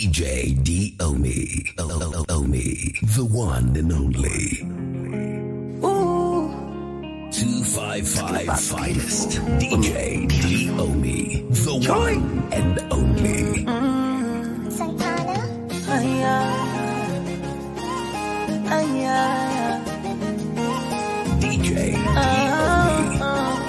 DJ D Omi. O- O- Omi. The one and only. 255 finest. DJ D Omi. The one and only. Aya, aya, DJ D Omi.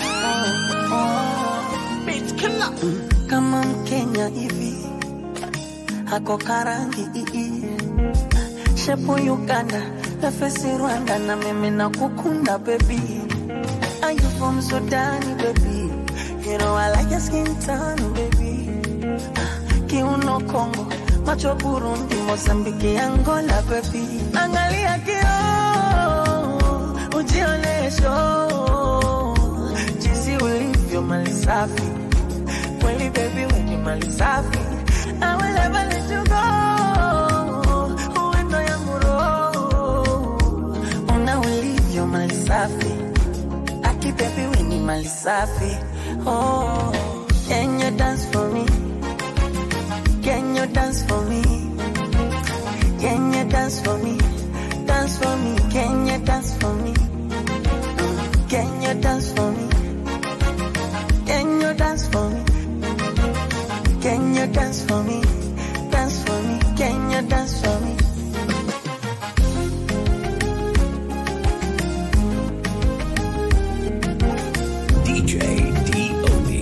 kama Mkenya hivi hako karangi ii shepu Uganda nafesi Rwanda na mimi na kukunda baby Are you from Sudan baby You know I like your skin tone baby Kiuno Kongo macho Burundi Mozambiki Angola baby Angalia kio ujionesho jinsi ulivyo mali safi kweli baby wenye mali safi I will never let you go uwendo yangu roho una ulivyo mali safi aki baby wenye mali safi oh can you dance for me can you dance for me can you dance for me dance for me can you dance for me can you dance for me can you dance for me can you dance for me? Dance for me. Can you dance for me? DJ D Omi.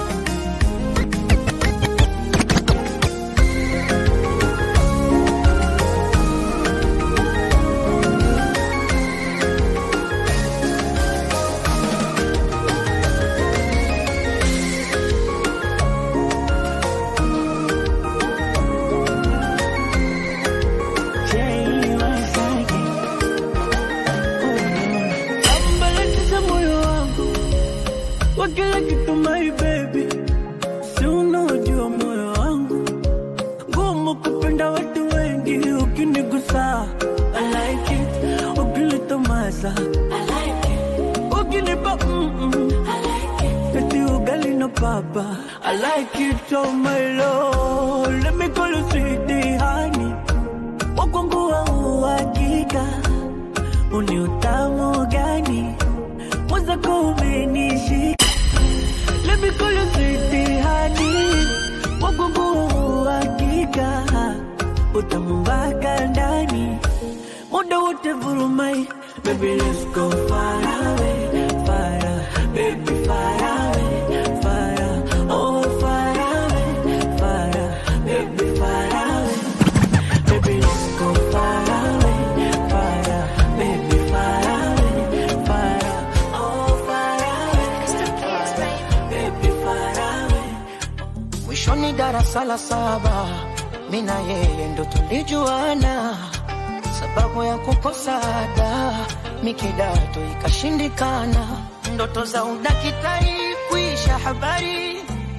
Ambalatisha moyo wangu kwa kila kitu my baby, si unaojua moyo wangu ngumu kupenda watu wengi, ukinigusa I like it, ukinitomasa I like it, ukinipa mm -mm. I like it, eti ugali na papa I like it, oh my lord, let me call you sweetie honey, wakwangu wa uhakika uni utamu gani mwenzako umenishika Let me call you sweetie honey wagugu hakika utamu mpaka ndani muda wote vurumai Baby let's go far away, far away, baby far away, far away, oh far away, far away, baby far away. Baby, let's go far away, far away, baby, far away, far away, oh, far away, baby, far away. Mwishoni darasa la saba, mi na yeye ndo tulijuana, sababu ya kukosa ada, mi kidato ikashindikana, ndoto za udakitari kuisha habari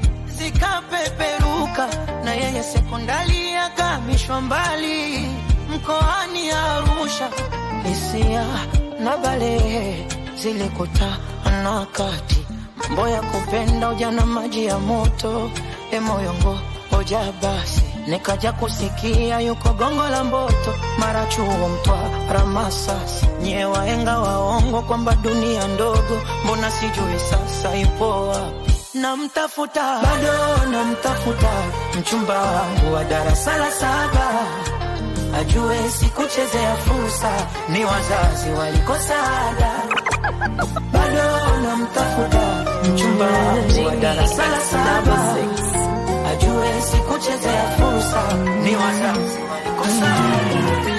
zikapeperuka na yeye sekondari akamishwa mbali mkoani Arusha. Hisia na balehe zilikutana wakati mambo ya kupenda ujana, maji ya moto emoyongo hoja basi nikaja kusikia yuko gongo la Mboto, mara chuo Mtwara, Masasi, nye waenga waongo kwamba dunia ndogo, mbona sijui sasa ipo wapi? Namtafuta bado namtafuta, mchumba wangu wa darasa la saba, ajue sikuchezea fursa, ni wazazi walikosa ada. Bado namtafuta mchumba wangu wa darasa la saba, ajue sikuchezea fursa, ni wazazi walikosa ada.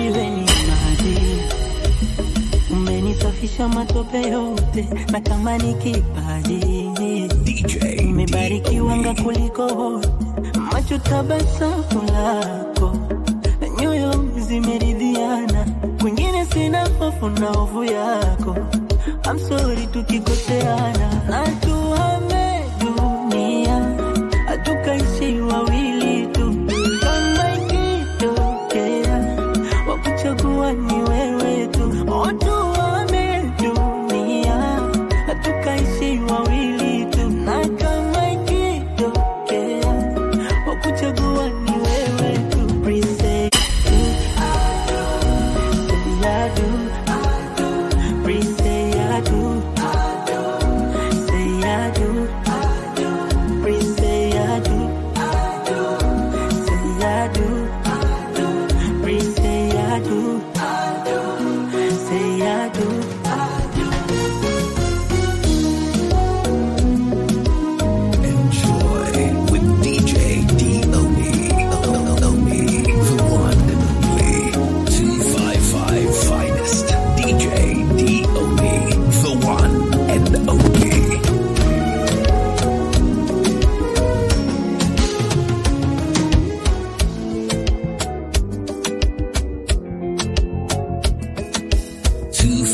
umenisafisha matope yote na kama ni kipaji DJ umebarikiwanga kuliko wote macho tabasamu lako na nyoyo zimeridhiana kwingine sina hofu na hofu yako I'm sorry tukikoseana na tuhame dunia hatukaishi wawili tu kama ikitokea wakuchagua ni wewe tu otuame dunia hatukaishi wawili tu na kama ikitokea wakuchagua ni wewe tu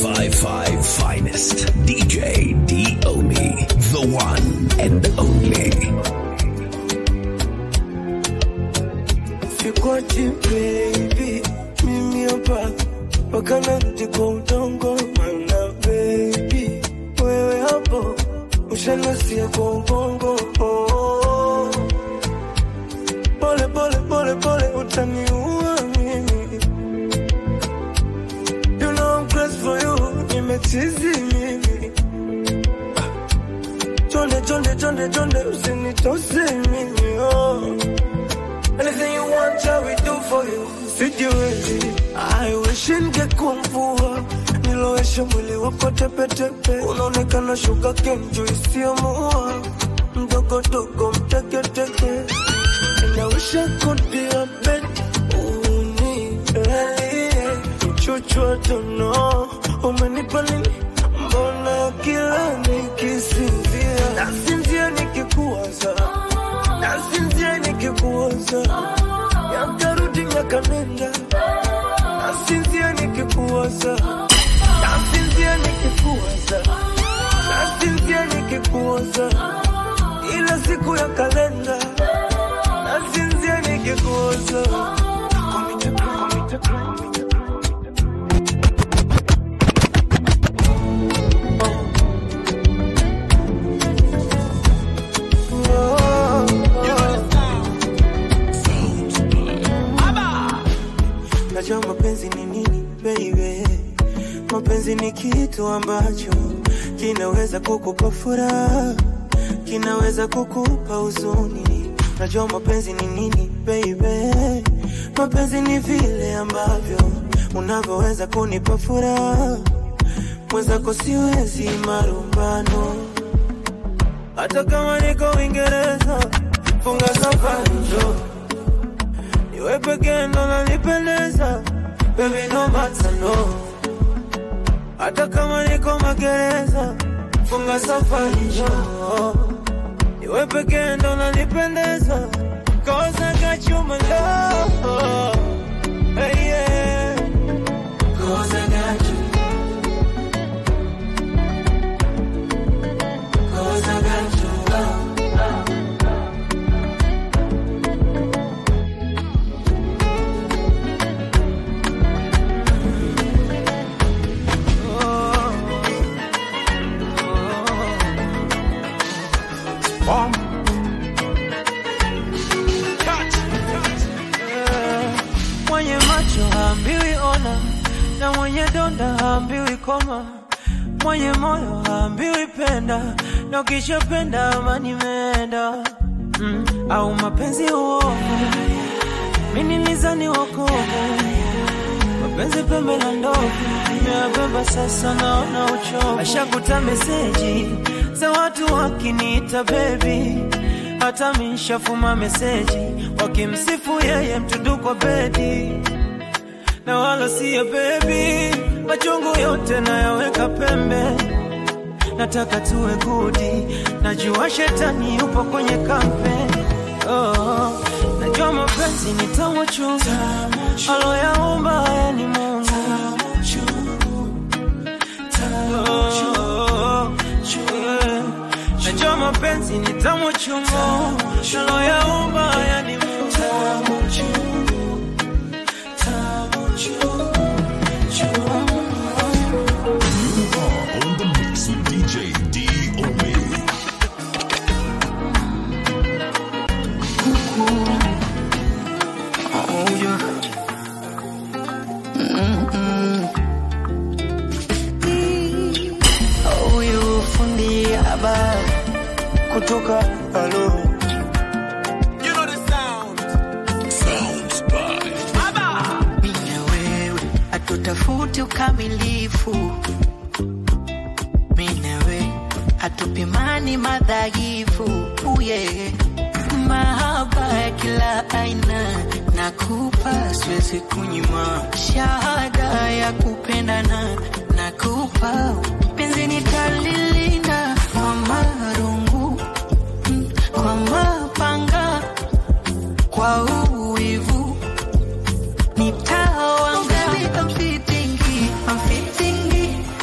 555 finest. DJ D-Omi. The one and only. Sikwachi baby, mimi hapa mpaka narudi kwa udongo, mana baby, wewe hapo ushanasia kwa ubongo. Oh, Pole pole pole pole, utaniua mimi. You know I'm crazy for you, nimechizi mimi. Chonde chonde chonde chonde, usinitose mimi oh. Anything you want, shall we do for you? Sijiwezi, I wish ningekuwa mvua nilowesha mwili wako tepetepe, unaonekana shuga kenju isiyomuua mdogo dogo mteketeke, and I wish I could be a bed unilalie mchuchwa tono, umenipa nini? Mbona kila nikisinzia nasinzia nikikuwaza nasinzia nikikuwaza yakarudi miaka nenda nasinzia nikikuwaza nasinzia nikikuwaza nasinzia nikikuwaza ila siku ya kalenda nasinzia nikikuwaza Komite, komite, komite. Najua mapenzi ni nini baby, mapenzi ni kitu ambacho kinaweza kukupa furaha, kinaweza kukupa huzuni. Najua mapenzi ni nini baby, mapenzi ni vile ambavyo unavyoweza kunipa furaha, mwenzako siwezi marumbano hata kama niko Uingereza, funga safari njoo Niwe pekee ndo nanipendeza Baby no matter no Hata kama niko magereza Funga safari njoo Niwe pekee ndo nanipendeza Cause I got you my love hey, yeah. Cause I got you Cause I got you love Mwenye macho haambiwi ona, na mwenye donda haambiwi koma, mwenye moyo haambiwi penda, na ukishapenda amani imeenda. Mm, au mapenzi uovu, mimi nilizani wokovu, mapenzi pembe la ndovu, nimeyabeba sasa, naona uchovu. Ashakuta meseji za watu wakiniita baby hata mishafuma meseji wakimsifu yeye mtundu kwa bedi na wala siya bebi machungu yote nayaweka pembe nataka tuwe gudi najua shetani yupo kwenye kampe oh, najua mapenzi ni tamu chungu aloyaumba haya ni mungu Oh, yeah. Najua mapenzi ni tamu chungu, naloyaumba haya ni Mungu. On the mix with DJ D-O-B. Huyu fundi haba kutoka alo Sounds by Mimi na wewe hatutafuti ukamilifu, mimi na wewe hatupimani madhaifu. Uye mahaba ya kila aina nakupa, siwezi kunyima shahada ya kupendana, nakupa penzi nitalilinda kwa marungu mm, kwa mapanga kwa uwivu nitawanga I'm fitting, I'm fitting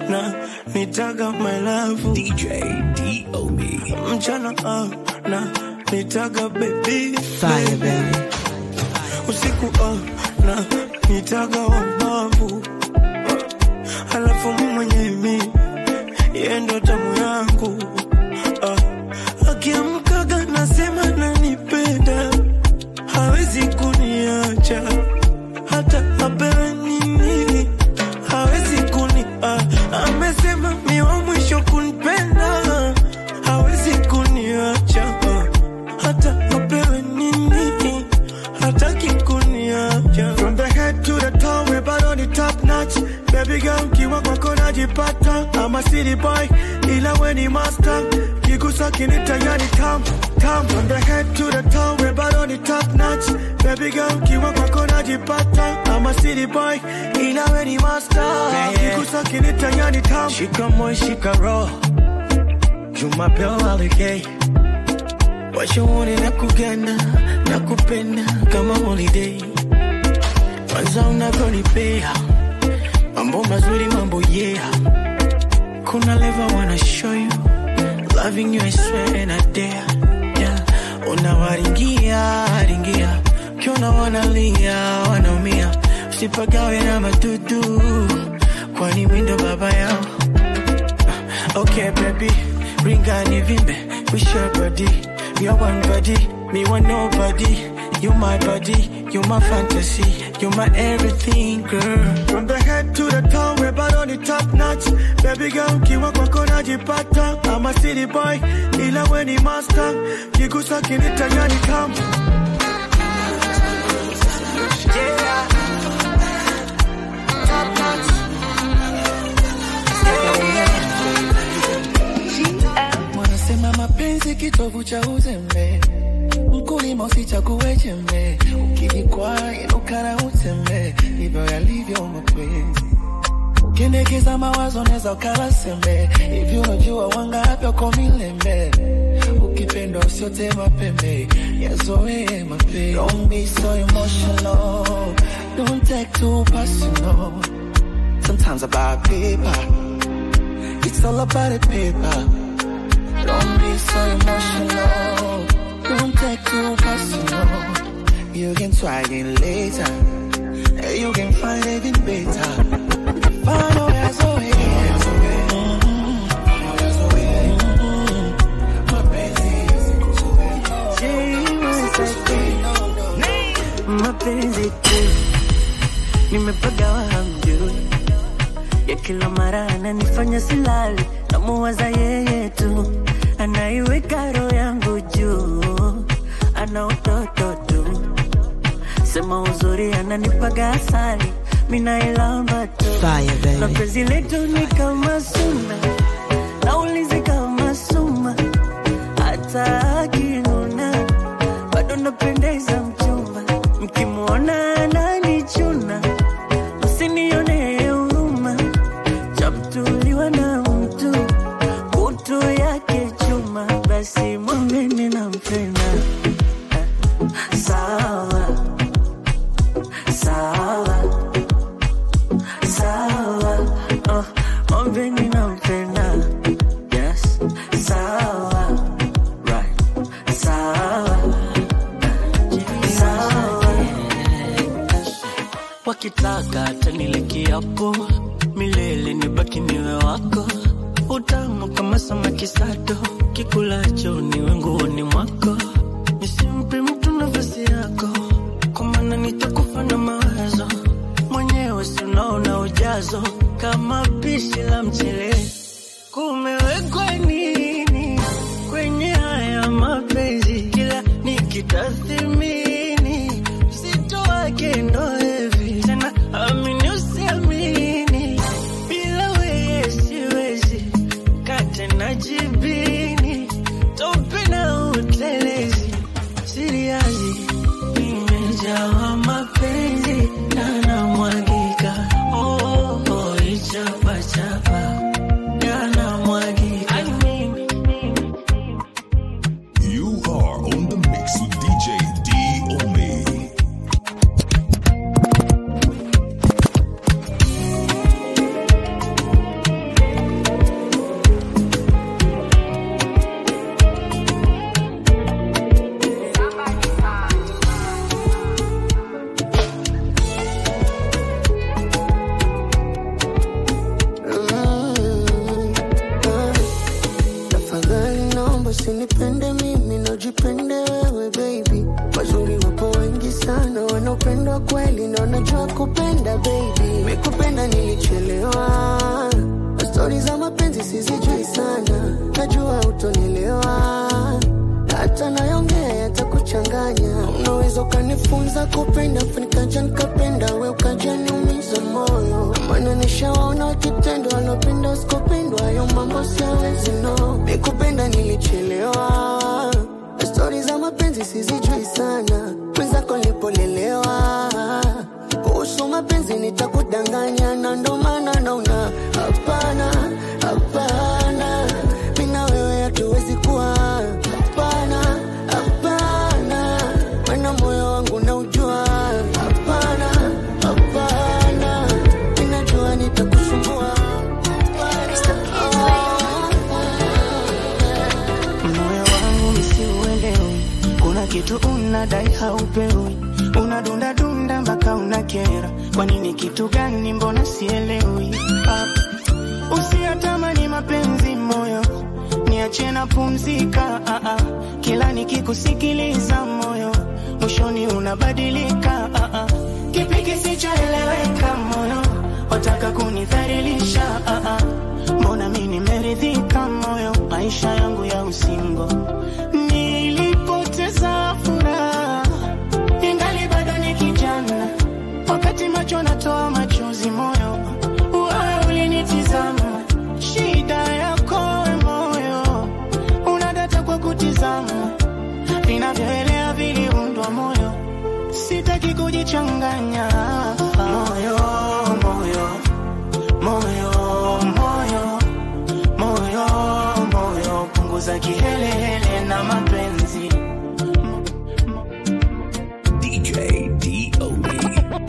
na nitaga my love DJ D-O-Me. mchana ah, na nitaga baby Fire, baby. usiku ah, na nitaga wamavu halafu mwenye mi yendo tamu yangu ah, akiamkaga nasema nanipenda hawezi kuniacha hata apewe nini hawezi kuni ah, amesema mi wa mwisho kunipenda hawezi kuniacha ah, hata apewe nini hataki kuniacha From the head to the toe, we're bad on the top notch. Baby girl, kiwa kwako najipata. I'm a city boy, ila we ni master. Kigusa kinita yani tam, tam. From the head to the toe, we're bad on the top notch. Baby girl, kiwa kwako najipata. I'm a city boy, ila we ni master. Kigusa kinita yani tam. shika moyo shika roho jumapeo aligei washauri na kuganda na kupenda kama holiday kwanza unavyonipea mambo mazuri mambo yeah kuna leva wanna show you loving you I swear and I dare yeah unawaringia ringia ukiona wanalia wanaumia usipagawe na madudu kwani mindo baba yao Okay, baby, ring on vimbe, we share body. We are one body, me want nobody. You my body, you my fantasy, you my everything, girl. From the head to the toe, we're bad on the top notch. Baby girl, kiwa kwako najipata. I'm a city boy, ila we ni master. Kigusa kinita yani tam. Wanasema mapenzi kitovu cha uzembe, mkulima usichague jembe, ukijikwaa inuka na utembe, ndivyo yalivyo mapenzi. Ukiendekeza mawazo neza ukala sembe, hivi unajua wangapi wako milembe, ukipendwa usiote mapembe, yazoee mapenzi. Don't be so emotional, don't take too personal. Sometimes about paper, it's all about the paper. Don't be so emotional. Don't take too personal. You can try again later. You can find even better. Find a way, so mapenzi tu nimepagawa hamjui ya kila mara ananifanya silali namuwaza yeye tu anaiweka roho yangu juu ana utoto tu sema uzuri ananipaga asali minailamba tu Fire, na baby. penzi letu ni kama suna naulizi kama suma hata akinuna bado napendeza mchumba mkimwona ananichuna msinione huruma chamtuliwa na mtu kutu yake chuma basi mwambeni nampenda sawa sawa sawa oh, mwambeni nampenda yes sawa right sawa sawa wakitaka tanile kiapo milele nibaki niwe wako utamu kama samaki sato kikulacho niwe nguoni mwako nisimpe mtu nafasi yako kwa maana nitakufa na mawazo mwenyewe si unaona ujazo kama pishi la mchele kumewekwa nini kwenye haya mapenzi kila nikitathimini uzito wake ndo hivi tena amini usiamini bila weye siwezi kate na jibini tope na utelezi siriazi imejawa mapenzi yanamwagika oh, oh, ichapachapa yanamwagika You are on the mix with DJ D-O-Me. upendo kweli ndo najua kupenda baby mikupenda nilichelewa stori za mapenzi sizijui sana najua utonielewa hata nayongea yatakuchanganya unaweza ukanifunza kupenda nikaja nikapenda we ukaja niumiza moyo maana nishawaona wakitendo wanapenda usikopendwa hayo mambo siawezi no mikupenda nilichelewa stori za mapenzi sizijui sana mwenzako nilipolelewa kuhusu mapenzi nitakudanganya na ndo maana naona hapana hapana mina wewe hatuwezi kuwa hapana hapana mana moyo wangu naujua hapana hapana minajua nitakusumbua moyo wangu misiuelewi, kuna kitu unadai haupewi, unadunda dunda mpaka unakera. Kwa nini? Kitu gani? Mbona sielewi? Ah, usiyatamani mapenzi moyo, niache na pumzika. Ah, ah, kila nikikusikiliza moyo, mwishoni unabadilika. Ah, ah, kipi kisichoeleweka moyo, wataka kunidhalilisha. Ah, ah, mbona mi nimeridhika moyo, maisha yangu ya usingo nilipoteza furaha, ingali bado ni kijana, wakati macho natoa machozi moyo, wewe ulinitizama, shida yako we moyo, unadata kwa kutizama, vinavyoelea viliundwa moyo, sitaki kujichanganya moyo, moyo, moyo, moyo moyo moyo punguza kihelehele na mapenzi DJ D-O-B.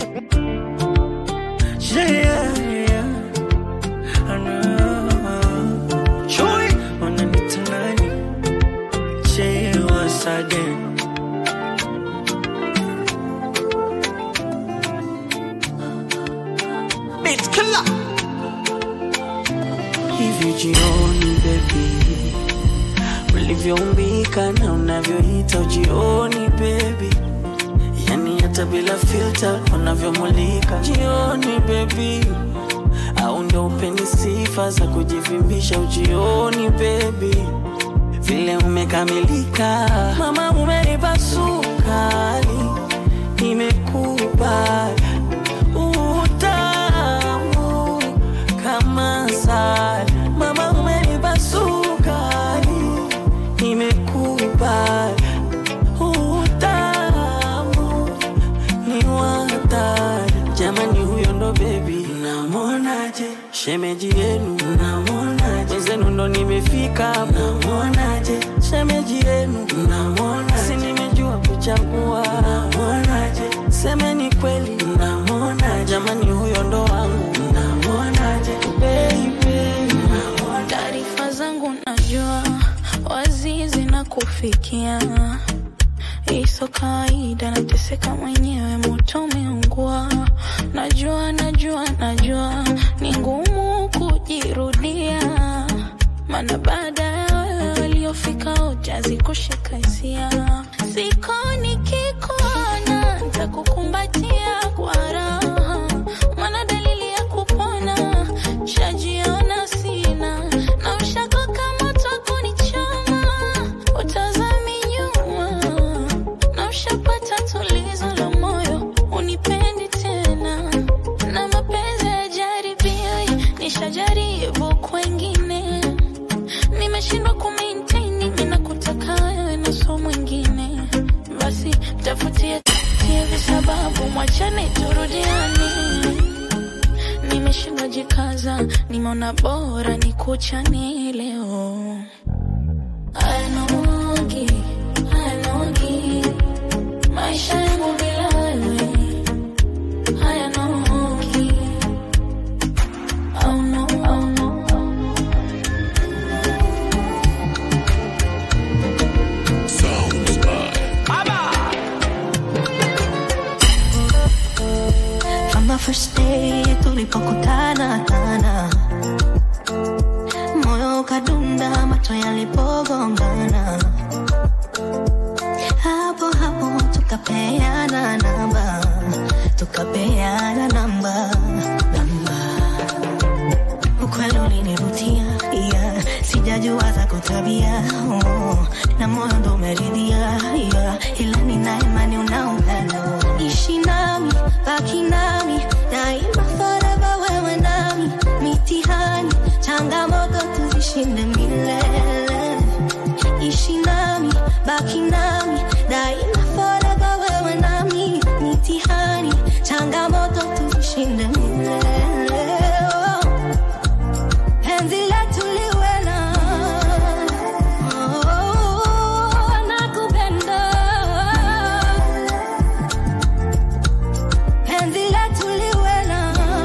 Yeah, yeah. I know. Chui, wananiita nani? Jay once again. Beat killer. Hivi jioni baby, ulivyoumbika na unavyoita ujioni baby yani hata bila filter unavyomulika jioni baby au ndo upeni sifa za kujivimbisha ujioni baby vile umekamilika mama umenipa sukari nimekubali utamu kama sali mama umenipa sukari nimekubali utamu ni watari jamani huyo ndo bebi namonaje shemeji yenu namonaje wenzenu ndo nimefika namonaje shemeji yenu namona si nimejua kuchagua namonaje semeni kweli namona jamani huyo ndo wangu namonaje baby taarifa zangu najua wazi zinakufikia iso kawaida nateseka mwenyewe moto umeungua najua najua najua ni ngumu kujirudia mana baada ya wewe waliofika ujazi kushika hisia siko nikikuona ntakukumbatia kwa raha mana dalili ya kupona shajiona sina na ushako kama takunichoma utazami nyuma na ushapata tulizo la moyo unipendi tena na mapenzi ya jaribio nishajaribu kwengine nimeshindwa kumaintain mimi nakutaka wewe na so mwingine basi tafutie tie visababu mwachane turudiane nimeshindwa jikaza nimeona bora nikuchane leo ayanogi ayanogi maisha yangu bila wewe hayanogi oh no, oh no, oh no. Sounds by From the first day tulipokutana tana, moyo ukadunda, macho yalipogongana, hapo hapo tukapeana namba, nimeridhia yeah. ila nina imani una upendo ishi nami baki nami daima forever wewe nami mitihani changamoto tuzishinde milele ishi nami baki nami daima forever wewe nami mitihani changamoto tuzishinde milele oh. penzi letu liwe na oh, nakupenda penzi letu liwe na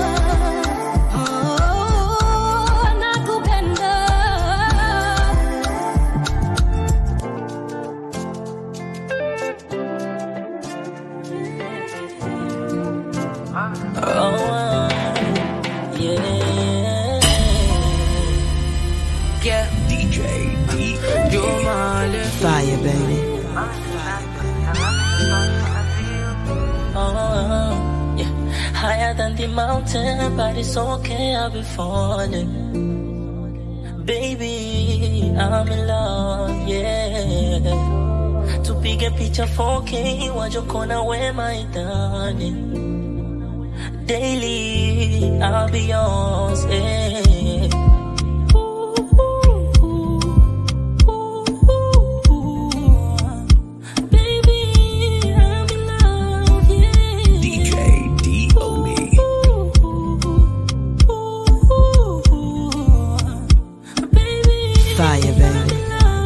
oh, nakupenda Oh, yeah. Yeah, DJ D. you're my left. Fire, baby. Oh, yeah. Higher than the mountain, but it's okay, I'll be falling. Baby, I'm in love, yeah. Tupige picha 4K, wajokona we my darling. Daily, I'll be yours, yeah. Baby, I'm in love, yeah. DJ D. Omi. Fire, baby.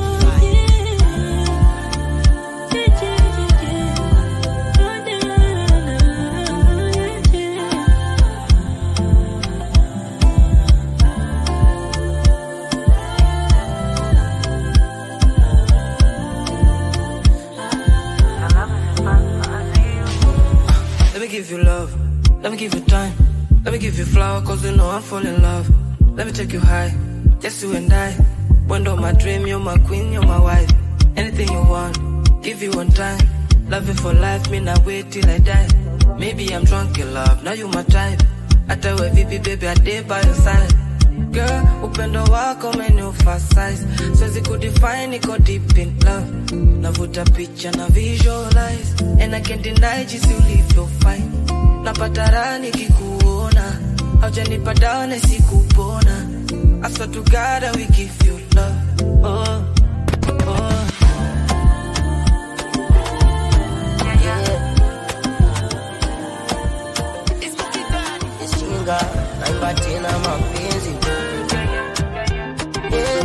Let me give you love. Let me give you time. Let me give you flower, cause you know I'm falling in love. Let me take you high. Just you and I. Window my dream, you're my queen, you're my wife. Anything you want, give you one time. Love you for life, me not wait till I die. Maybe I'm drunk in love, now you my type. Hata we vipi baby, I did by your side. Girl, upendo wako umeniufa size. Siwezi kudefine, niko deep in love. Navuta picha na visualize. And I can't deny jinsi ulivyo fine. Napata raha nikikuona. Haujanipa dawa na sikupona. I swear to God I will give you love. Oh, oh. Ishinga naimba tena mapenzi Yeah.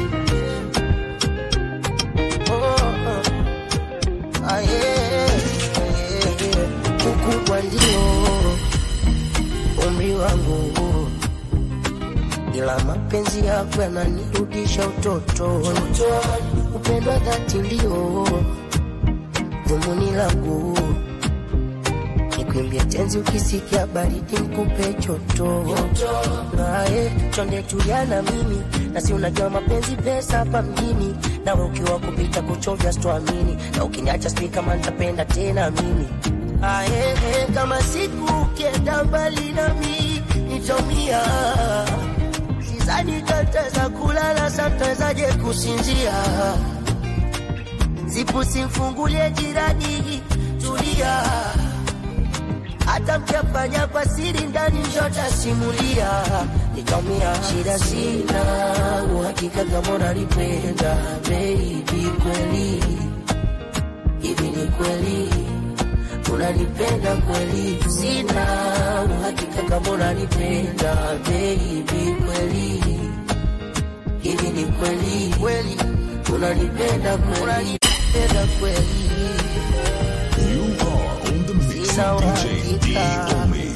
Oh, oh. Ah, yeah, yeah, yeah. Ukubwa ndio umri wangu, ila mapenzi yako yananirudisha utotoni. Upendo wa dhati ndio dhumuni langu nikuimbia tenzi ukisikia baridi nikupe choto naye chonde tulia na mimi nasi unajua mapenzi pesa hapa mjini nawe ukiwa kupita kuchovya sitoamini na ukiniacha sijui kama nitapenda tena mimi aye kama siku ukienda mbali nami nitaumia sizani tataweza kulala satawezaje kusinzia zipu simfungulie jirani tulia hata mkiafanya kwa siri ndani nshotasimulia nitaumia shida sina uhakika kama unanipenda baby kweli hivi ni kweli unanipenda kweli sina uhakika kama unanipenda baby kweli hivi ni kweli kweli unanipenda kweli unanipenda kweli You are on the mix Sina with DJ D. uhakika. Omi.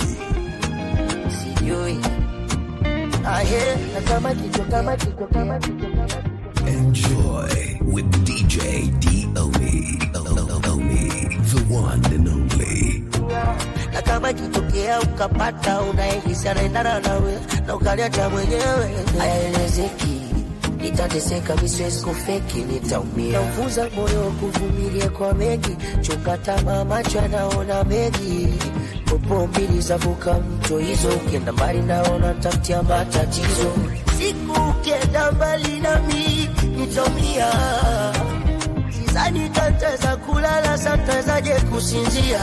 sijui aye na kama kichwa kama kichwa kama kichwa kama kichwa Enjoy with DJ D. Omi. Omi. The one and only. na kama kitokea ukapata unayehisi anaendana nawe na ukaliacha mwenyewe hayaelezeki nitateseka misiwezi kufeki nitaumia naufunza moyo kuvumilia kwa mengi chunga tamaa macho anaona mengi popo mbili zavuka mto hizo ukienda mbali naona tafutia matatizo siku ukienda mbali nami nitaumia sanitateza kulala santawezaje kusinzia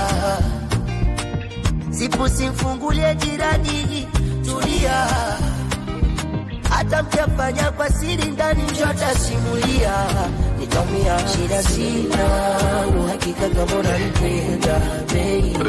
sipu simfungulie jirani tulia hata mkiafanya kwa siri ndani njotasimulia nitaumia shida sina uhakika kama unanipenda baby.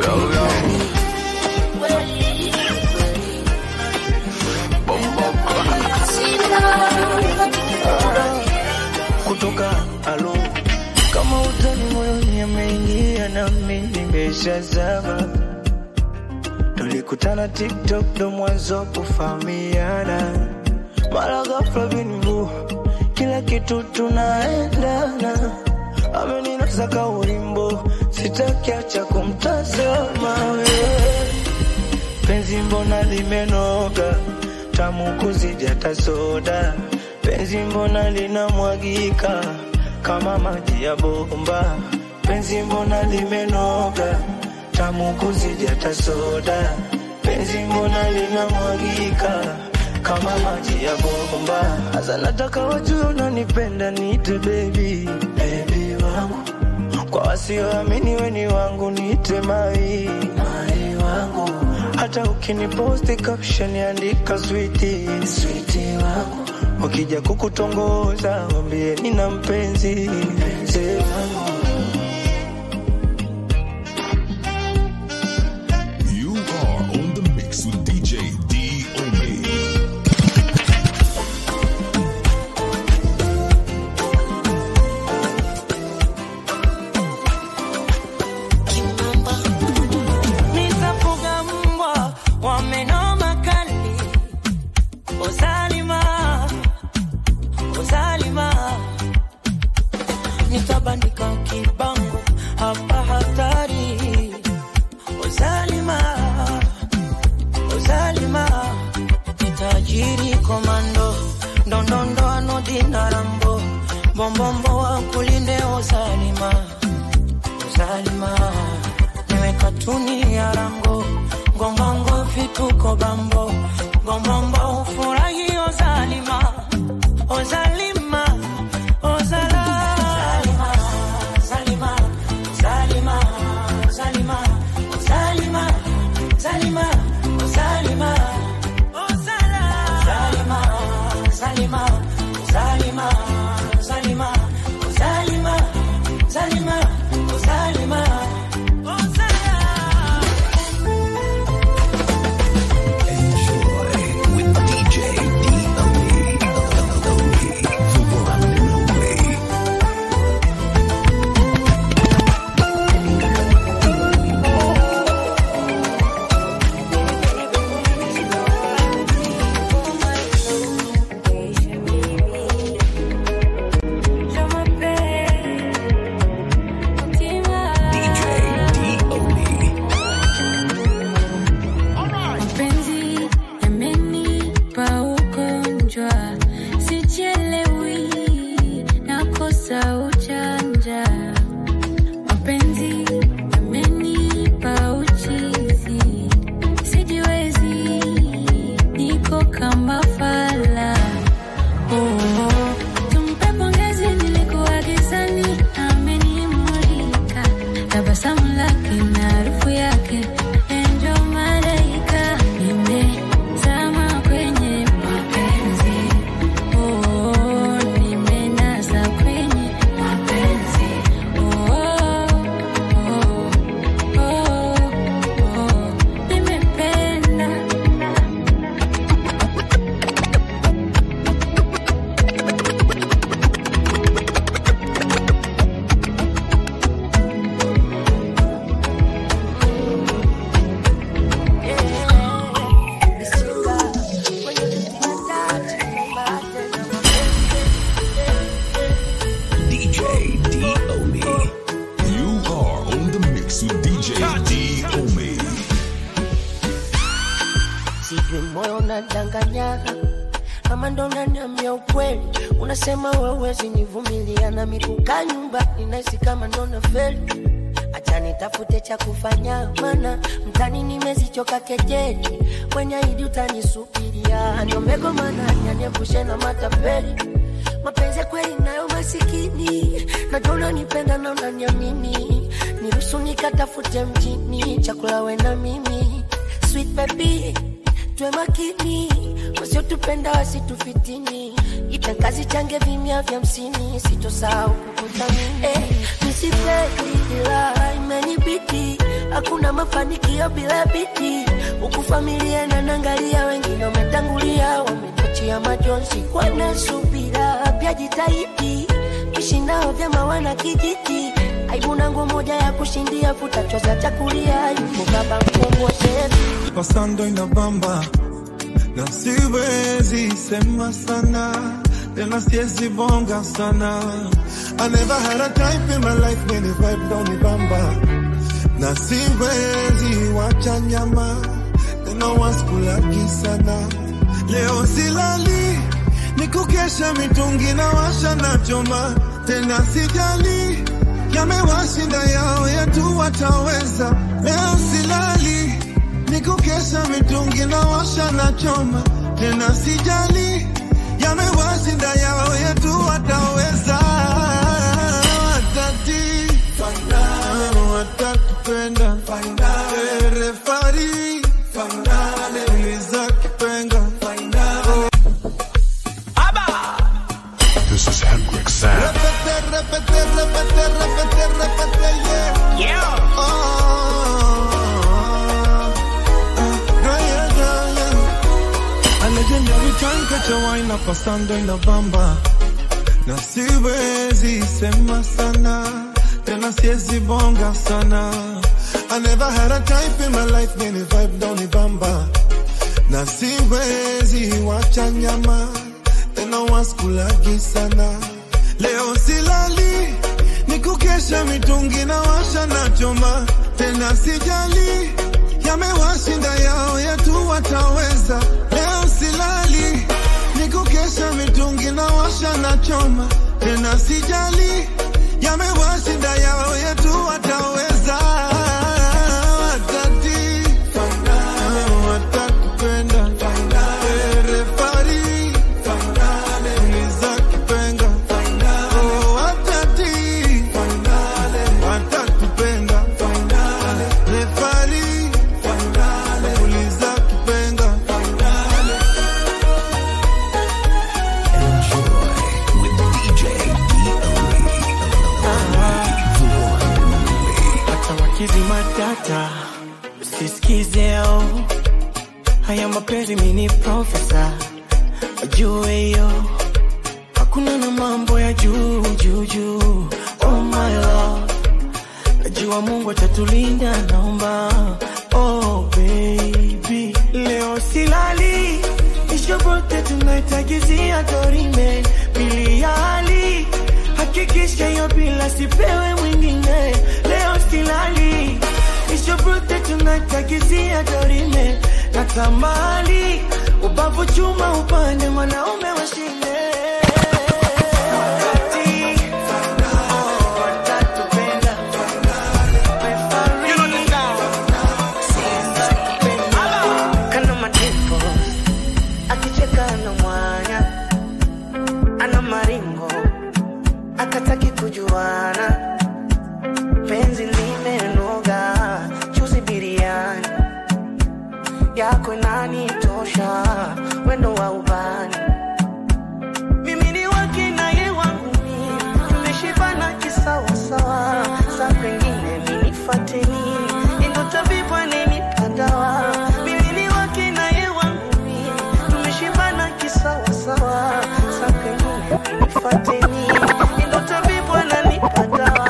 kutoka alo kama utani moyoni ameingia nami nimeshazama tulikutana tiktok ndo mwanzo kufahamiana mara ghafla bingu kila kitu tunaendana ameninasa ka ulimbo sitakiacha kumtazama wewe penzi mbona limenoga tamu kuzidi hata soda penzi mbona linamwagika kama maji ya bomba penzi mbona limenoga tamu kuzidi hata soda penzi mbona linamwagika kama maji ya bomba hasa nataka wajue unanipenda niite baby baby wangu kwa wasioamini weni wangu niite mai mai wangu hata ukiniposti caption andika switi switi wangu wakija kukutongoza wambie nina mpenzi mpenzi wangu You are on the mix with DJ D Ome. Nitafuga mbwa wa meno makali, Ozalima, Ozalima. Nitabandika kibango hapa hatari, Ozalima, Ozalima. Nitajiri komando, ndondondo anodina rambo, bombombo wa kulinde Ozalima, Ozalima niwe katuni ya rango ngongongo vituko bambo ngombombo ufurahi ozalima ozalima ozala zalima zalima zalima zalima zalima zalima ozala zalima zalima zalima zalima zalima zalima zalima Enjoy with DJ D-O-E. The one and only. DJ D-O-E. Mapenzi yamenipa ugonjwa, sichelewi, nakosa ujanja. Mapenzi yamenipa uchizi, sijiwezi, niko kama fala. Oh, tumpe pongezi, nilikuwa gizani, amenimulika tabasamu lake na harufu yake enjo malaika nimezama kwenye mapenzi oh, nimenasa kwenye mapenzi oh, oh, oh, oh, nimependa DJ D-O-E. You are on the mix with DJ D Ome. sijui moyo unadanganya kama ndo unaniambia ukweli unasema wewezi nivumilia na mikuka nyumba ninahisi kama ndo nafeli acha nitafute cha kufanya mana mtani nimezichoka kejeli kwenye idi utanisubiria niomego mana nyaniepushe na matapeli mapenzi ya kweli nayo masikini najua unanipenda na unaniamini niruhusu nikatafute mjini chakula we na mimi sweet baby tuwe makini wasiotupenda wasitufitini itakazi change vimya vya msini sitosahau kukuthamini eh, misifeli ila imenibidi hakuna mafanikio bila bidii huku familia nanangalia wengine wametangulia wametachia majonzi wanasubira pia jitahidi ishi nao vyama wana kijiji aibu nangu moja ya kushindia futachoza chakulia yuko baba mkombozi pasando inabamba na siwezi sema sana tena siwezi bonga sana I never had a type in my life many vibe down ibamba na siwezi wacha nyama tena waskulaki sana leo silali nikukesha mitungi na washa na choma tena sijali yamewashinda yao yetu wataweza leo silali nikukesha mitungi na washa na choma tena sijali yamewashinda yao yetu wataweza watati watatupenda refari uliza kipenga This is Hendrik Sam. Repete, repete, repete, repete, repete, yeah. Yeah. Oh, yeah, yeah, yeah, yeah. A legendary time catch a wine up pasando in the bamba na siwezi sema sana tena siwezi bonga sana I never had a type in my life many vibe down ibamba na siwezi wacha nyama tena waskulagi sana leo silali nikukesha mitungi na washa na choma tena sijali yamewashinda yao yetu wataweza leo silali nikukesha mitungi na washa na choma tena sijali yamewashinda yao yetu wataweza watati watatupenda refari uliza kipenga Oh, watati watatupenda refari uliza kipenga Enjoy with DJ D.O.E. The one and only. hata wakizi matata usisikizeo haya mapenzi mini profesa wajue hiyo hakuna na mambo ya juu juu juu oh my love najua mungu atatulinda naomba oh baby leo silali ishobote tunaitagizia dorime pili ya hali hakikisha hiyo bila sipewe mwingine leo silali ishobote tunaitagizia dorime na tamali ubavu chuma upande mwanaume washinde kana madipo akicheka na mwanya ana maringo akataki kujuana penzi limenoga chuzi biriani yako inanitosha wendo wa ubani mimi ni wake naye wangu mimi tumeshibana kisawasawa sa pengine minifateni ndo tabibu anenipagawa mimi ni wake naye wangu mimi tumeshibana kisawasawa sa pengine minifateni ndo tabibu ananipagawa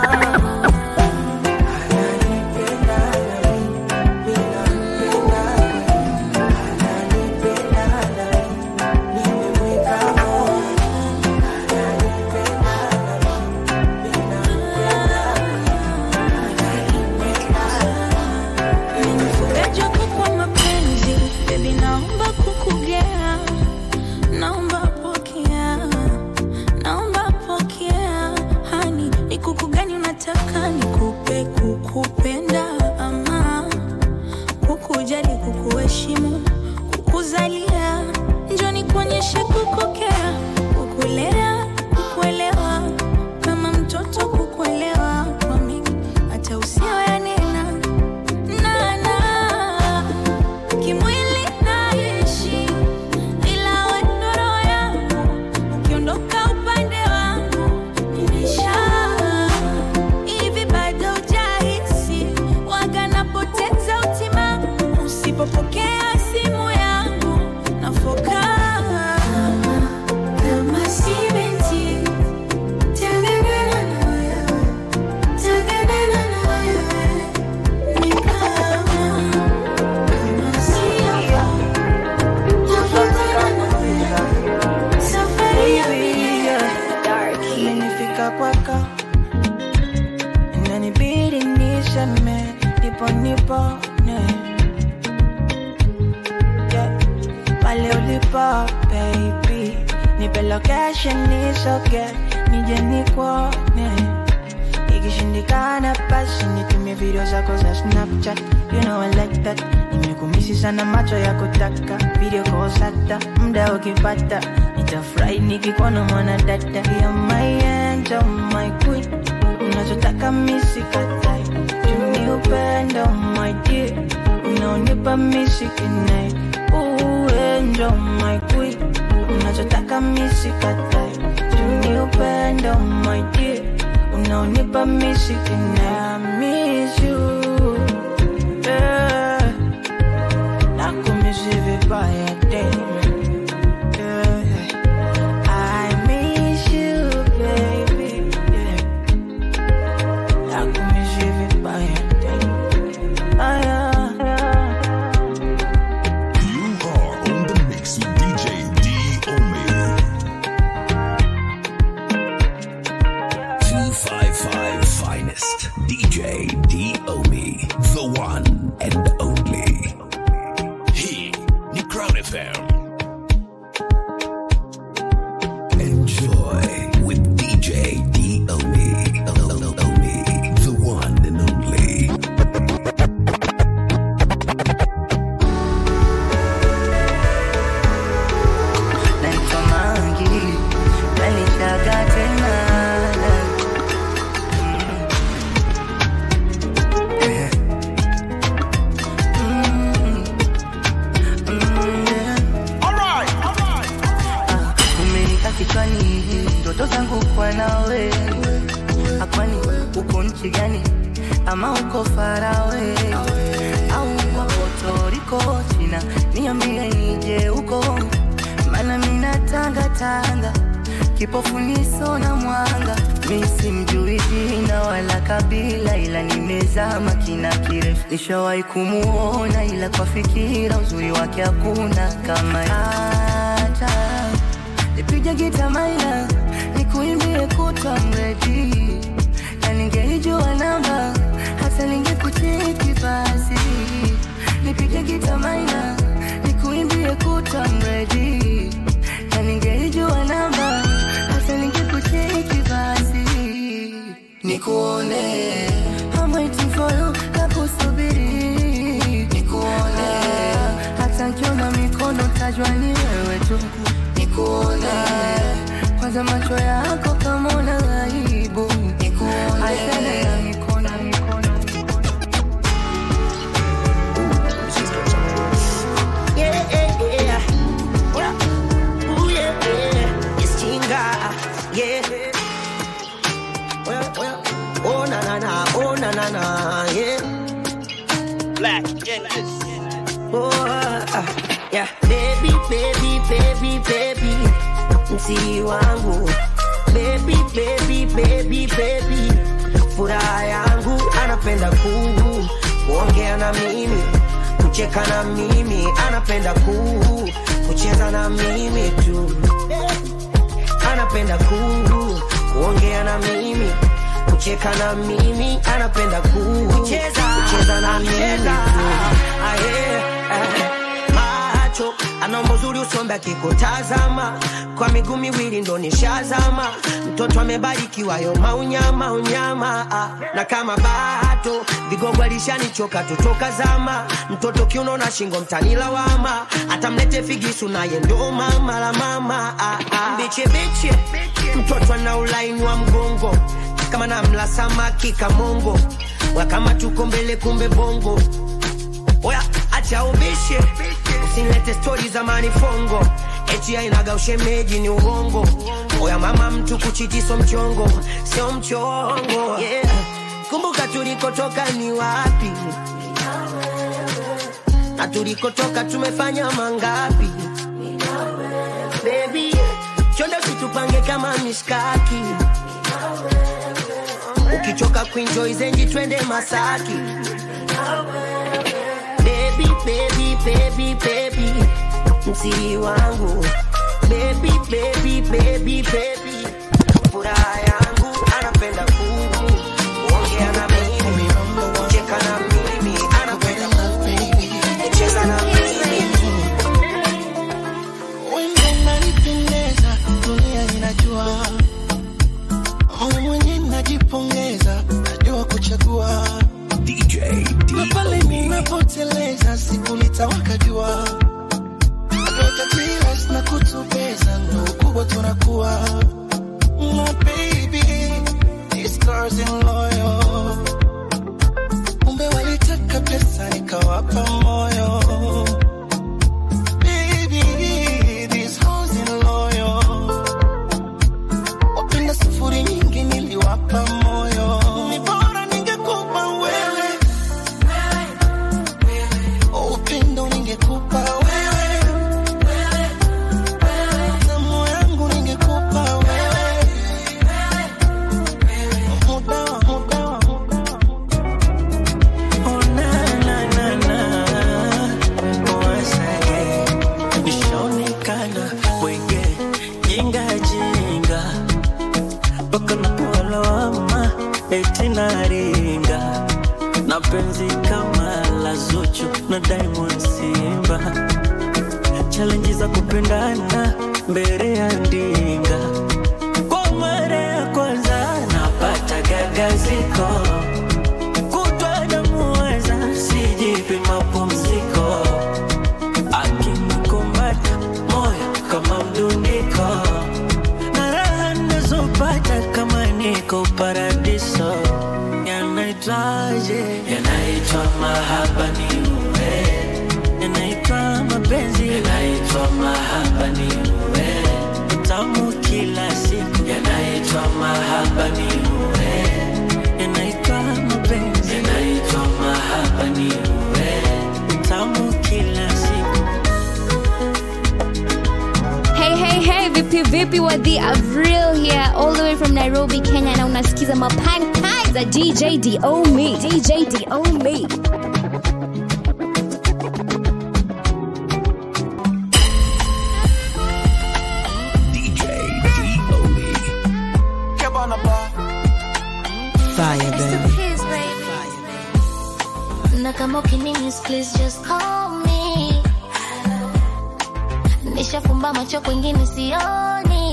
ananipenda mimi nampenda ananipenda nimemweka moyo Nimefugaji wako kwa mapenzi, baby naomba kukugea, naomba pokea, naomba pokea, hani ni kuku gani unataka nikupe, kukupenda ama kukujali, kukuheshimu, kukuzalia, njoo nikuonyeshe kukokea, kukulea, usipopokea simu yangu nafoka kama simenti tengenena na wewe tengenena na wewe ni kama kama siafa tafutana na wewe safari ya milele Nifika kwako inanibidi niseme nipo nipone yeah. pale ulipo baby nipe location nisoge nije nikuone ikishindikana basi nitumie video zako za snapchat you know I like that nimekumisi sana macho ya kutaka video kosata mda ukipata nitafurahi nikikuona mwana dada ya my angel my queen unachotaka misikatai tuni upendo my dear unaonipa misikinai uenjo my queen unachotaka misikatai tuni upendo my dear unaonipa misikinai I miss you yeah. nakumisi vibaya damn. yeah. I miss you baby yeah. nakumisi vibaya damn. Ah, yeah. You are on the mix with DJ D Omi. 255 finest DJ D-Omi, the one and only. Hii ni Crown FM. Enjoy with DJ D-Omi, Omi, the one and only. naitwa Mangi, nalishaga tena Eh. Mm. Mm, yeah. Ah, umenika kichwani ndoto zangu kwa nawe akwani uko nchi gani ama uko farawe au kwa Puerto China niambie nije huko mana mina tanga tanga kipofu niso na mwanga mi simjui jina wala kabila ila nimezama kina kirefu nishawahi kumuona ila kwa fikira uzuri wake hakuna kama hata nipige gita maina nikuimbie kutwa mredi na ningeijua namba hata ningekucheki basi nipige gita maina nikuimbie kutwa mredi na ningeijua namba hata ningekucheki basi nikuone I'm waiting for you nakusubiri nikuone hata nkiona mikono tajwa ni wewe tu nikuone kwanza macho yako kama una aibu nikuone Achana na mikono mikono Yeah, yeah, yeah. Yeah. Ooh, yeah, yeah. It's Chinga. Yeah. Well, well. Oh, na, na, na. Oh, na, na, na. Yeah. Black Endless. Oh, ah, yeah. Baby, baby, baby, baby. Msi wangu. Baby, baby, baby, baby. Furaha yangu anapenda kuu kuongea na mimi kucheka na mimi anapenda kuu kucheza na mimi tu anapenda kuu kuongea na mimi kucheka na mimi anapenda kuu kucheza, kucheza na mimi tu Aye, eh, macho anaomba uzuri usombe akikutazama kwa miguu miwili ndo nishazama mtoto amebarikiwa yo maunyama unyama ah. na kama bato vigogo alishanichoka tutoka zama mtoto kiuno na shingo mtanilawama atamlete figisu naye ndo mama la mama ah, ah. biche biche mtoto ana ulaini wa mgongo kama namla samaki kamongo wakama tuko mbele kumbe bongo oya acha ubishe usinilete stori za manifongo eti ainaga ushemeji ni uongo oya mama mtu kuchitiso mchongo sio mchongo yeah. kumbuka tulikotoka ni wapi na tulikotoka tumefanya mangapi Baby, chonde usitupange kama mishkaki ukichoka kuenjoy zenji twende Masaki baby, baby, baby, baby, msiri wangu baby, baby, baby, baby, furaha yangu anapenda kuku ongea na mimi cheka na mimi anapenda kuku cheza na mimi Wewe unanipendeza, dunia inajua. Wewe mwenyewe najipongeza, najua kuchagua. DJ Na pale ninapoteleza, siku litawaka jua. Naweka tears na kutubeza, ndo ukubwa tunakuwa. My baby, these girls in loyal. Kumbe walitaka pesa, nikawapa moyo. Baby, these hoes in loyal. Wapenda sufuri nyingi niliwapa moyo. Ni bora ningekupa wewe. Upendo ningekupa wewe. Tamu yangu ningekupa wewe. Muda wa muda wa Oh, na, na, na, na. Once again, nishaonekana wenge jinga jinga mpaka napewa lawama eti naringa na penzi kama la Zuchu na Diamond Simba challenge za kupendana mbele ya ndinga kwa mara ya kwanza napata gagaziko kutwa namuweza sijipi mapumziko akinikumata moyo kama mdundiko na raha nazopata kama niko paradiso yanaitwaje yanaitwa mahaba ni uwe yanaitwa mapenzi yanaitwa mahaba ni uwe tamu kila siku yanaitwa mahaba ni uwe yanaitwa mapenzi yanaitwa mahaba ni uwe tamu kila siku Hey, hey, hey, vipi vipi wadhi Avril here all the way from Nairobi, Kenya na unasikiza mapankai za DJ DO me. DJ DO me. DJ D.O.E. Fire, baby. Please, baby. Na kama ukinimis, please just call me. Nishafumba macho kwingine sioni.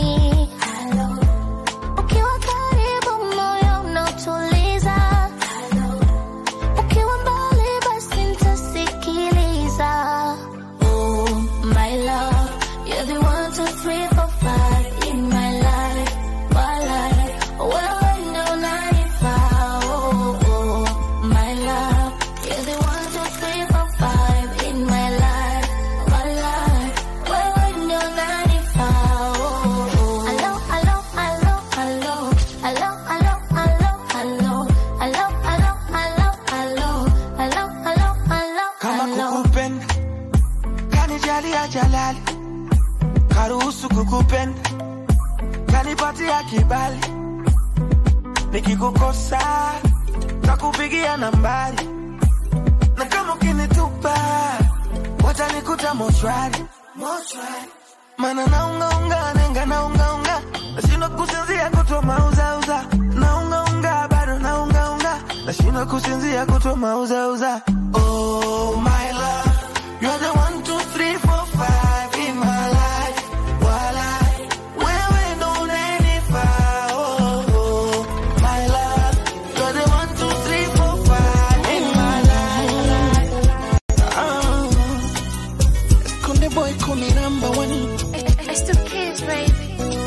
Ukiwa karibu moyo unautuliza. Ukiwa mbali basi nitasikiliza. Oh, my love, you're the one, two, three, four, five in my life, my life. Wewe ndo unanifaa, oh, oh, my love, you're the one, two, three, four, five in my life, my life. Wewe ndo unanifaa, oh, oh. Hello, hello, hello, hello. Hello, hello, hello, hello. Hello, hello, hello, hello. Hello, hello, hello, kama hello. kukupenda kanijalia jalali karuhusu kukupenda kanipatia kibali nikikukosa takupigia nambari na kama ukinitupa watanikuta mochwari mana naungaunga nenga naungaunga nashindwa kusinzia kutwa mauzauza naungaunga bado naungaunga nashindwa kusinzia kutwa mauzauza oh my love you're the one two three four five in my life walai wewe ndo unanifaa oh, oh my love you're the one two three four five in my life oh. Konde boy call me number one It's the kids, baby.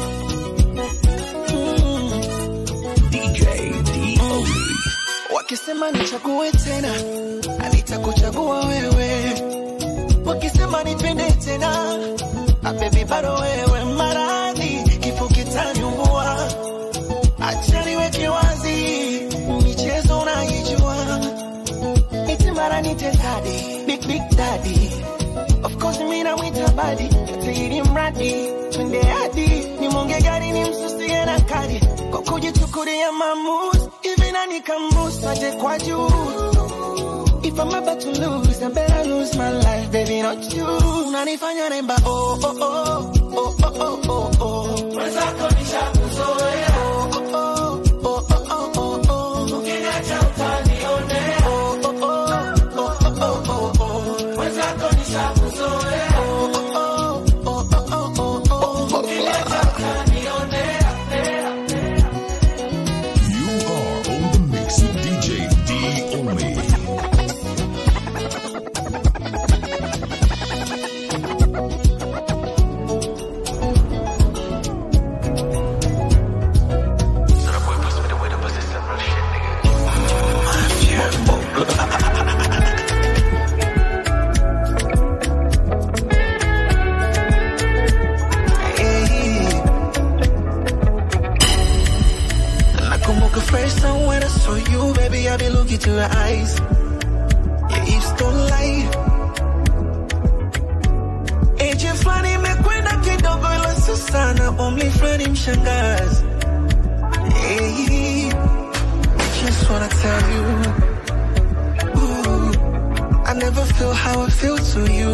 DJ D.O.E. wakisema nichague tena nitakuchagua wewe wakisema nipende tena abebi bado wewe maradhi kifo kitaniua acha niweke wazi michezo unaijua iti mara nitezade big big daddy of course mimi namwita badi tairi mradi twende hadi nimonge gari ni msusie na kadi kwa kujichukulia maamuzi hivi nani kamusaje kwa juu If I'm about to lose, I better lose my life, baby, not you. Unanifanya nemba, oh, oh, oh, oh, oh, oh, oh, oh. Mwenzako nishakuzoea. Oh, oh, oh, oh, oh, oh, oh. Ukiniacha utanionea. Oh, oh, oh, oh, oh, oh, oh, oh. Mwenzako nishakuzoea. Oh, oh, oh, oh, oh, oh, oh. Ukiniacha utanionea. You are on the mix with DJ D Omi. Nakumbuka first time when I saw you, baby, I be looking to your eyes. Your hips don't lie. Age fulani imekwenda kidogo, ila si sana, umri fulani mshangazi. Hey, just wanna tell you, ooh, I never feel how I feel to you.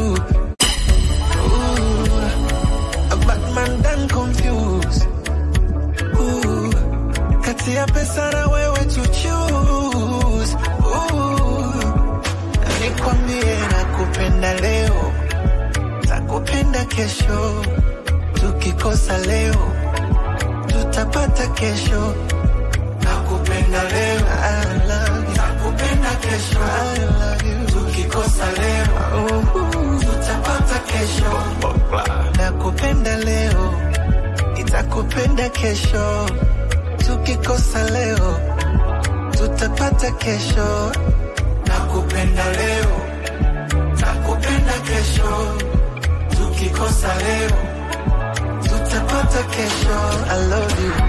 Ooh, a bad man done confused. Ooh, kati ya pesa na wewe to choose. Ooh, nikwambie nakupenda leo, takupenda kesho, tukikosa leo tutapata kesho. Nakupenda leo, I love you. Nakupenda kesho, I love you. Tukikosa leo, uh, tutapata kesho. Nakupenda leo, nitakupenda kesho. Tukikosa leo, tutapata kesho. Nakupenda leo, nakupenda kesho. Tukikosa leo, tutapata kesho. I love you.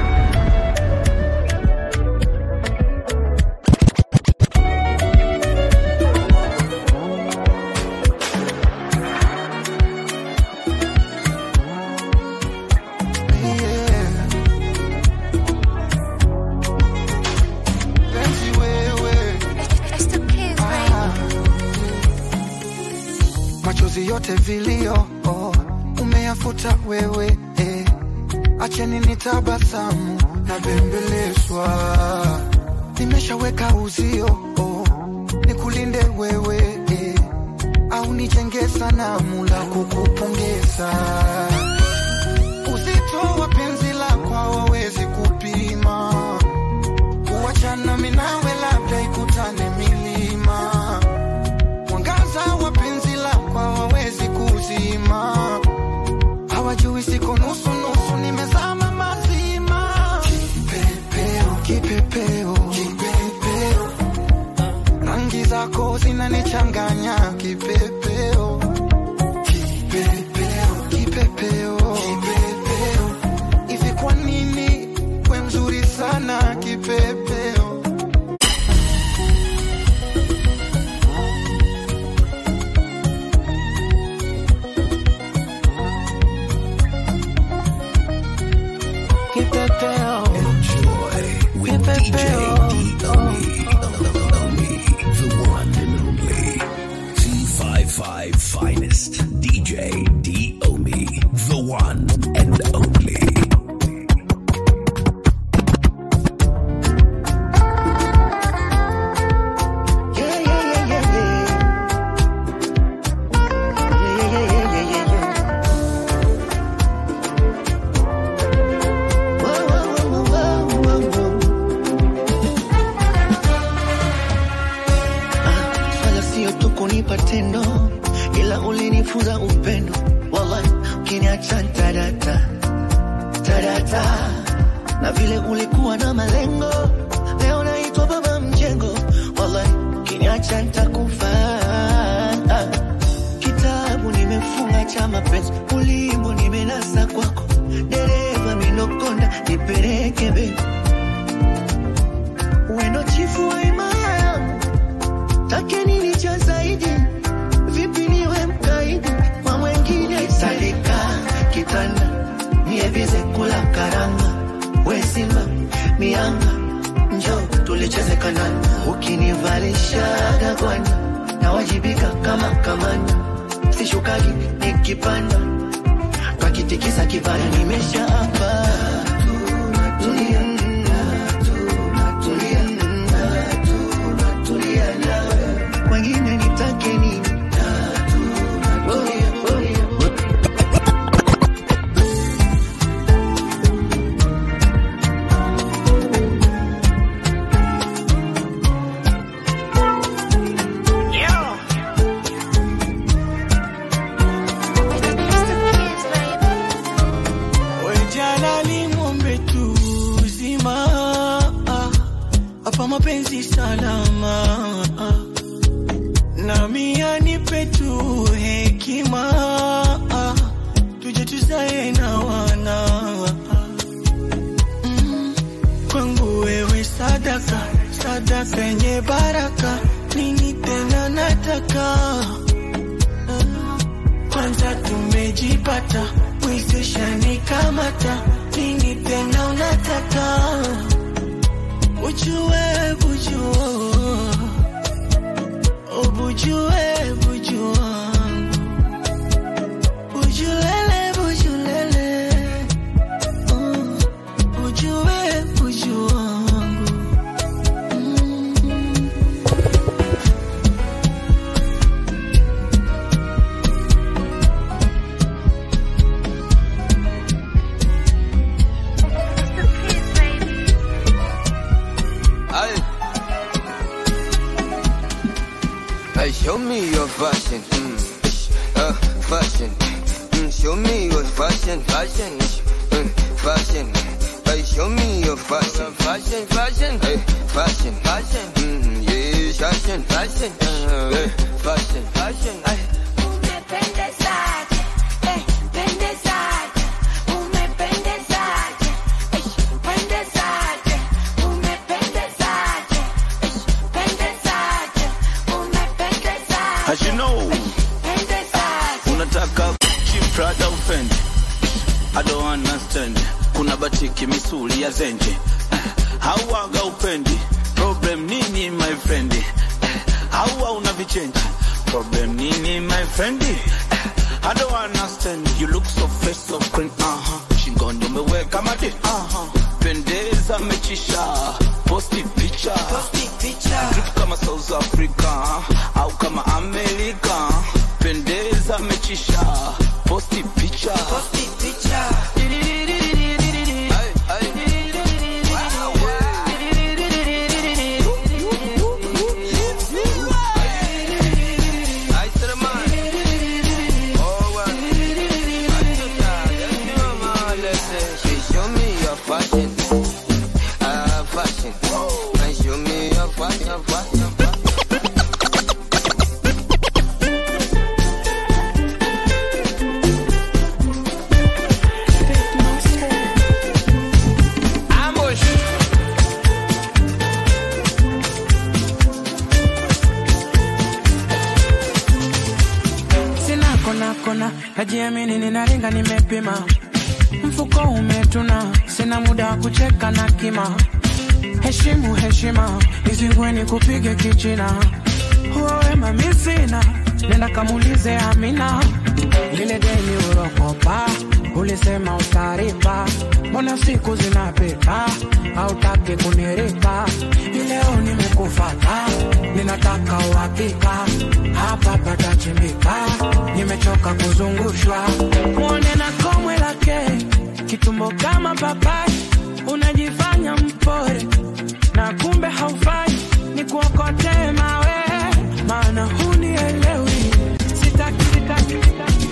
Penzi wewe. Ah. machozi yote vilio oh, umeyafuta wewe eh. acheni nitabasamu na bembelezwa nimeshaweka uzio oh, nikulinde wewe eh. au nijenge sanamu la kukupongeza uzito wa penzi lako hawawezi kupima kuachana minawe labda ikutane milima mwangaza wa penzi lako hawawezi kuzima hawajui siko nusu nusu nimezama mazima kipepeo kipepeo kipepeo rangi zako zinanichanganya kipepeo kipepeo kipepeo kipepeo hivi kwa nini we mzuri sana kipepeo Kipepeo. Enjoy with DJ D-O-E. The one and only. T55 finest. DJ D-O-Me. The one and only. Yeah, yeah, yeah, yeah, yeah. Yeah, yeah, yeah, yeah, yeah, yeah. Whoa, whoa, whoa, whoa, whoa, whoa. Ah, Swala sio tu kunipa tendo, ila ulinifunza upendo. Wallahi, ukiniacha tadata tadata, na vile ulikuwa na malengo, leo naitwa baba mjengo. Wallahi, ukiniacha nitakufa. Ah, Kitabu nimefunga cha mapenzi, ulimbo nimenasa kwako, dereva minokonda nipeleke be wendo chifu wa imaya yangu take nini cha zaidi tulicheze kanani ukinivalishaga gwani nawajibika kama kamanda sishukagi nikipanda twakitikisa kibaya nimesha hapa tulia tulia tulia nawe kwengine nitake nini Wejalali mwombe tu uzima hapa mapenzi salama nami anipe tu hekima tuje tuzae na wana Mm, kwangu wewe sadaka sadaka yenye baraka nini tena nataka kwanza tumejipata mwezesha nikamata nini tena unataka ujue bujua ubujue bujua bujulele bujulele Mm, ujue bujua Aye. Hey, show me your fashion. Mm. Uh, fashion. Mm, show me your fashion. Fashion. Mm, fashion. Hey, show me your fashion. Fashion, fashion. Hey, fashion. Fashion. Mm, yeah, fashion. Fashion. Uh, hey, fashion. Fashion. Ay. As you know, unataka Gucci, Prada ufende I don't understand. Kuna batiki misuli ya zenje hauwaga upendi problem nini my friend hauwa una vichenji problem nini my friend I don't understand. You look so fresh, so clean, uh-huh. Shingoni umeweka madi, uh-huh. Pendeza mechisha, posti picha, posti picha. Drip kama South Africa, au kama Amerika. Pendeza mechisha, posti picha, posti picha. Show me your fashion. Ah, fashion. And show me your fashion, fashion. Ambush. Sina kona kona, najiamini ninaringa nimepima. Mfuko umetuna, sina muda wa kucheka na kima. Heshimu heshima, nizingweni kupige kichina. Huo wema mi sina, nenda kamulize Amina. Lile deni urokopa, ulisema utaripa. Mbona siku zinapita, hautaki kuniripa. Ileo nimekufata, ninataka uhakika. Hapa patachimbika, nimechoka kuzungushwa. Mwone na komwe lake, kitumbo kama papai. Unajifanya mpore, na kumbe haufai. Ni kuokotee mawe, maana hunielewi. Sitaki, sitaki, sitaki.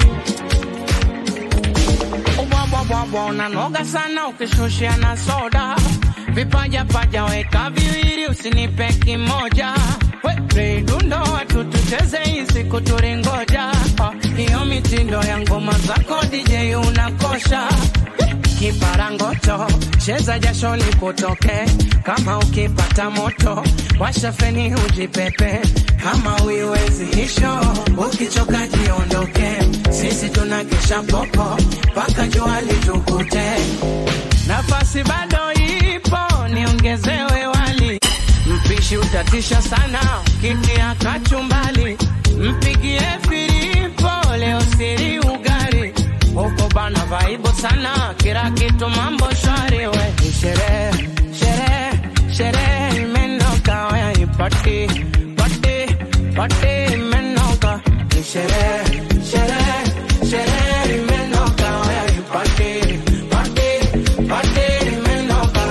Ubwabwabwabwa unanoga sana ukishushia na soda vipaja paja weka viwili usinipe kimoja We, dundo watu tucheze hii siku turingoja Ah, hiyo mitindo ya ngoma zako DJ unakosha kiparangoto cheza jasho likutoke kama ukipata moto washa feni ujipepe kama uiwezi hisho ukichoka jiondoke sisi tuna kesha popo mpaka jua litukute nafasi bado ipo niongezewe wali utatisha sana kitia kachumbali mpigie filipo leo siri ugari huko bana vaibo sana kila kitu mambo shwari we Ni sherehe sherehe sherehe imenoka we ni pati pati pati imenoka Ni sherehe sherehe sherehe imenoka we ni pati pati pati imenoka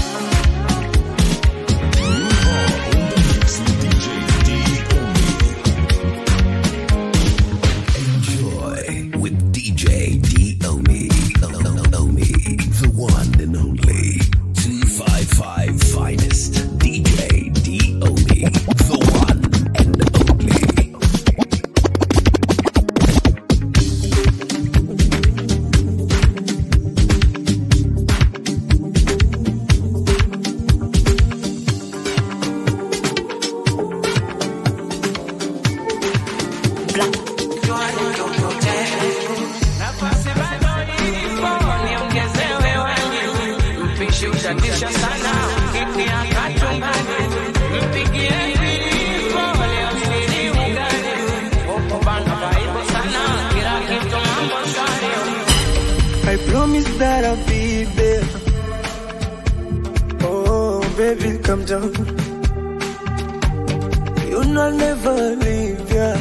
Enjoy with DJ D-Omi. Omi, the one and only 255 finest. DJ D-Omi, the one and only. Nafasi bado ipo, niongezewe wengi. Mpishi utatisha sana, kiti ya kachumbani. Mpigie filipo, leo siri ugani. Huko bana vaibu sana, kila kitu mambo shwari. I promise that I'll be there. Oh, baby, come down. You know I'll never leave ya.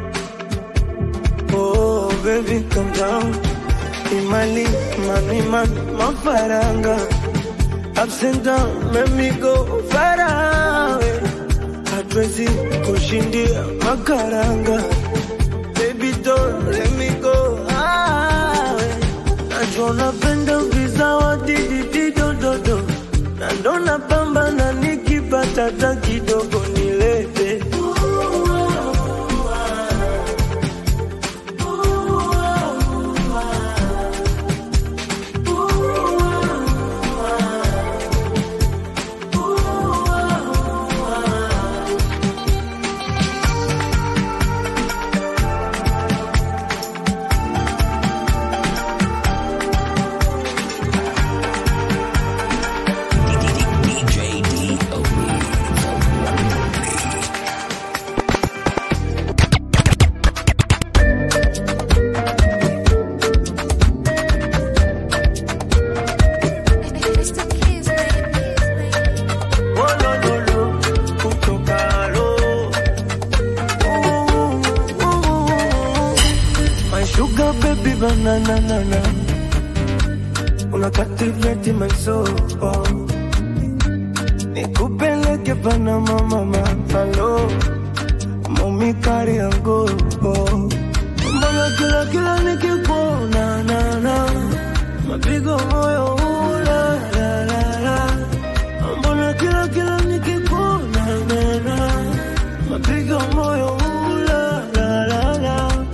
Oh, baby, come down. Imali, mami, mami, mafaranga. Ups and down, let me go far away. Hatuwezi kushindia makaranga. Baby, don't let me go away. Najua unapenda vizawadi dididododo na ndo napambana nikipata hata kidogo nilete DJ D-Omi, the one and only. Wolololo, kutokalo. Ooh, ooh, My sugar baby banana nana Una captivate my soul Nikupeleke Panama mama Hello Mami kari yangu Mbona kila kila nikikuona na na Mapigo moyo ula la la la Mbona kila kila nikikuona na na Mapigo moyo ula la la la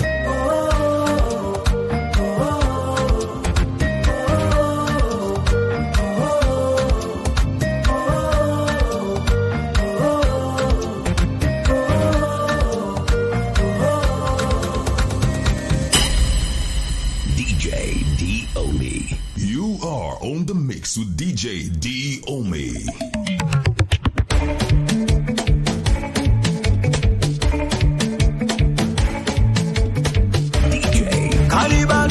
DJ D-Omi. You are on the mix with DJ D Omi. Caliban.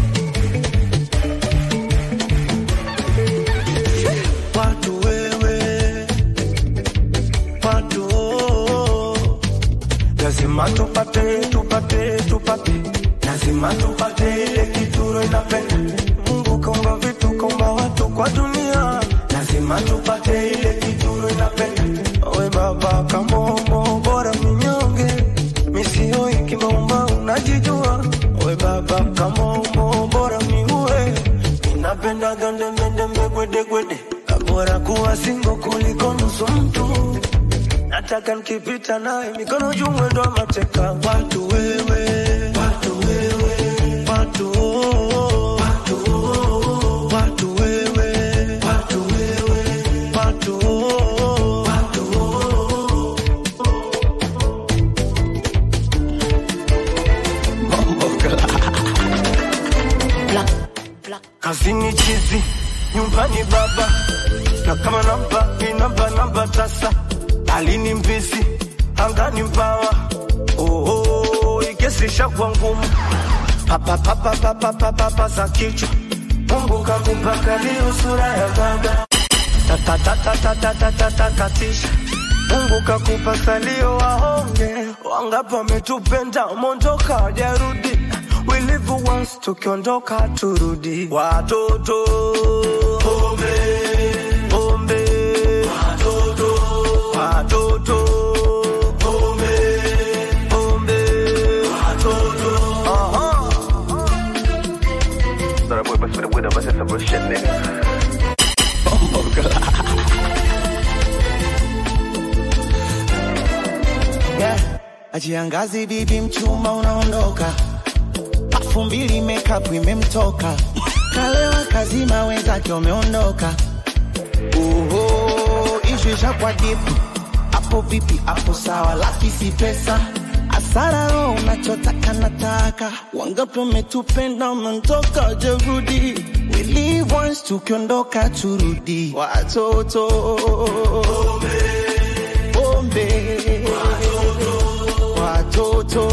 Watu wewe, watu oh. lazima tupate, tupate, tupate, lazima tupate ile kitu inapenda. Mungu kaumba vitu, kaumba watu kwa dunia, lazima tupate ile kitu inapenda. We baba kamombo, bora minyonge, misioi kimaumba, unajijua we baba kamombo, bora miue, inapenda gandembendembe, gwedegwede, bora kuwa singo kuliko nusu mtu nataka nikipita naye mikono juu mwendo wa mateka watu wewe watu wewe watu oh, watu oh, watu wewe watu wewe watu oh, watu oh. kazini chizi nyumbani baba na kama namba inamba namba tasa alini mbisi angani mbawa oho ikesisha kwa ngumu papapapapapapapa za kichwa mungu kakupaka leo sura ya baba tatatatatatatatisha mungu kakupa salio waonge wangapi wametupenda mondoka wajarudi we live once tukiondoka turudi watoto pombe pombe watoto watoto pombe pombe watoto aha That boy must be the winner, but it's some real shit, nigga. yeah. Ajiangazi bibi mchumba unaondoka, pafu mbili makeup imemtoka, kalewa kazima wenzake wameondoka. Uho, ishu ishakwa dipu, hapo vipi? Hapo sawa, laki si pesa asara roho unachotaka nataka, wangapi wametupenda wamentoka jerudi We live once tukiondoka turudi, watoto pombe watoto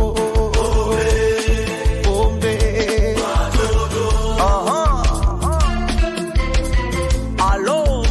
pombe aha alo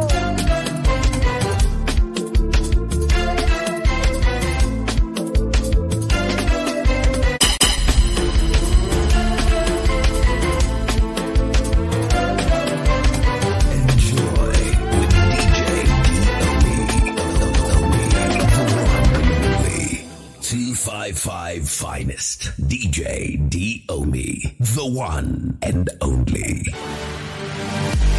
Two five five finest DJ D Omi, the one and only.